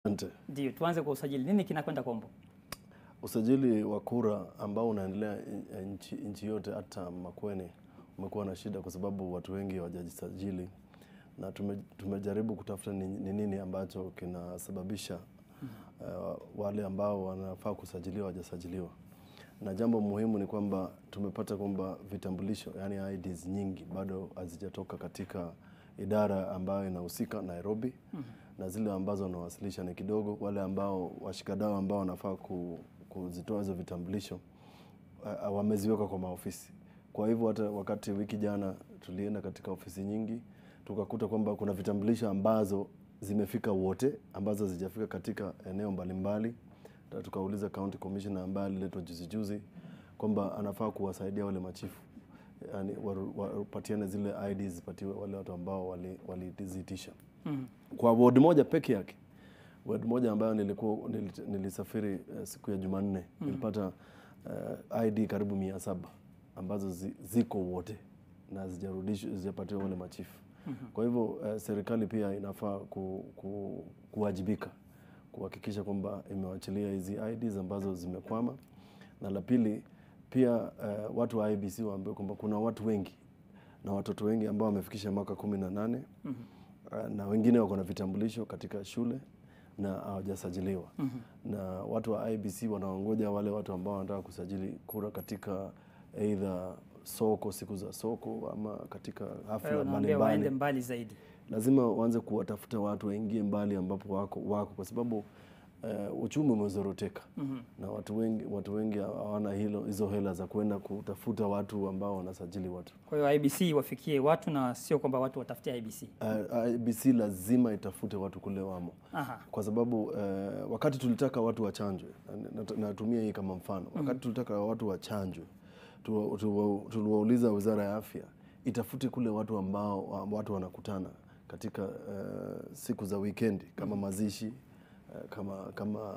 Asante. Ndio, tuanze kwa usajili. Nini kinakwenda kombo? Usajili wa kura ambao unaendelea eh, nchi, nchi yote hata Makueni umekuwa na shida kwa sababu watu wengi hawajajisajili na tume, tumejaribu kutafuta ni ni nini ambacho kinasababisha uh, wale ambao wanafaa kusajiliwa hawajasajiliwa. Na jambo muhimu ni kwamba tumepata kwamba vitambulisho yani IDs nyingi bado hazijatoka katika idara ambayo inahusika Nairobi na zile ambazo wanawasilisha ni kidogo. Wale ambao washikadau ambao wanafaa ku, kuzitoa hizo vitambulisho uh, wameziweka kwa maofisi. Kwa hivyo hata wakati wiki jana tulienda katika ofisi nyingi tukakuta kwamba kuna vitambulisho ambazo zimefika wote ambazo hazijafika katika eneo mbalimbali. Na tukauliza county commissioner ambaye aliletwa juzi juzi kwamba anafaa kuwasaidia wale machifu yani wapatiane zile IDs zipatiwe wale watu ambao waliziitisha wali Mm. kwa ward moja peke yake ward moja ambayo nilikuwa nili- nilisafiri eh, siku ya Jumanne nilipata eh, ID karibu mia saba ambazo zi, ziko wote na hazijarudishwa hazijapatiwa wale machifu. Kwa hivyo eh, serikali pia inafaa ku, ku, kuwajibika kuhakikisha kwamba imewachilia hizi IDs ambazo zimekwama, na la pili pia eh, watu wa IBC waambiwe kwamba kuna watu wengi na watoto wengi ambao wamefikisha mwaka kumi na nane Uh, na wengine wako na vitambulisho katika shule na hawajasajiliwa na watu wa IBC wanaongoja wale watu ambao wanataka kusajili kura katika aidha soko, siku za soko ama katika Kwa hiyo hafla wanaambia waende mbalimbali. mbali zaidi. Lazima waanze kuwatafuta watu waingie mbali ambapo wako, wako kwa sababu uh, uchumi umezoroteka na watu wengi, watu wengi hawana hilo hizo hela za kwenda kutafuta watu ambao wanasajili watu. Kwa hiyo IBC wafikie watu na sio kwamba watu watafutie IBC. Uh, IBC lazima itafute watu kule wamo Aha. kwa sababu eh, wakati tulitaka watu wachanjwe, na- na- natumia hii kama mfano, wakati tulitaka watu wachanjwe, tu- tu- tuliwauliza wizara ya afya itafute kule watu ambao wa- watu wanakutana katika eh, siku za wikendi kama mazishi eh, kama kama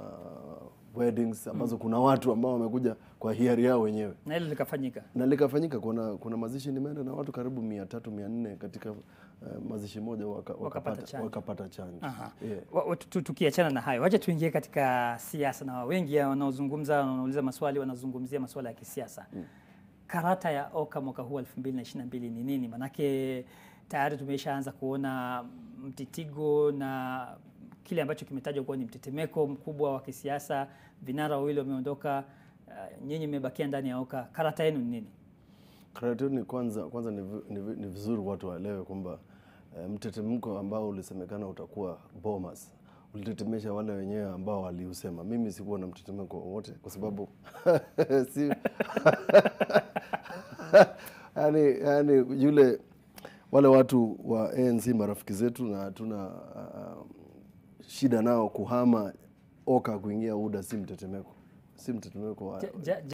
weddings ambazo kuna watu ambao wamekuja kwa hiari yao wenyewe Na hilo likafanyika. na likafanyika. Kuna, kuna mazishi nimeenda na watu karibu mia tatu mia nne katika eh, mazishi moja waka, wakapata, chanjo. wakapata chanjo Aha. yeah. Wa- wa- tu- Tukiachana na hayo, wacha tuingie katika siasa, na wengi wanaozungumza wanauliza maswali wanazungumzia masuala ya kisiasa. Karata ya OCA mwaka huu 2022 ni nini? Manake tayari tumeshaanza kuona mtitigo na kile ambacho kimetajwa kuwa ni mtetemeko mkubwa wa kisiasa. Vinara wawili wameondoka, uh, nyinyi mmebakia ndani ya OCA. Karata yenu ni nini? Karate ni kwanza kwanza ni, vi- ni, vi- ni vizuri watu waelewe kwamba e, mtetemeko ambao ulisemekana utakuwa Bomas ulitetemesha wale wenyewe ambao waliusema. Mimi sikuwa na mtetemeko wowote kwa sababu si yani, yani yule wale watu wa ANC marafiki zetu na hatuna uh, shida nao kuhama OCA kuingia UDA, si mtetemeko, si mtetemeko wa, Ja- ja-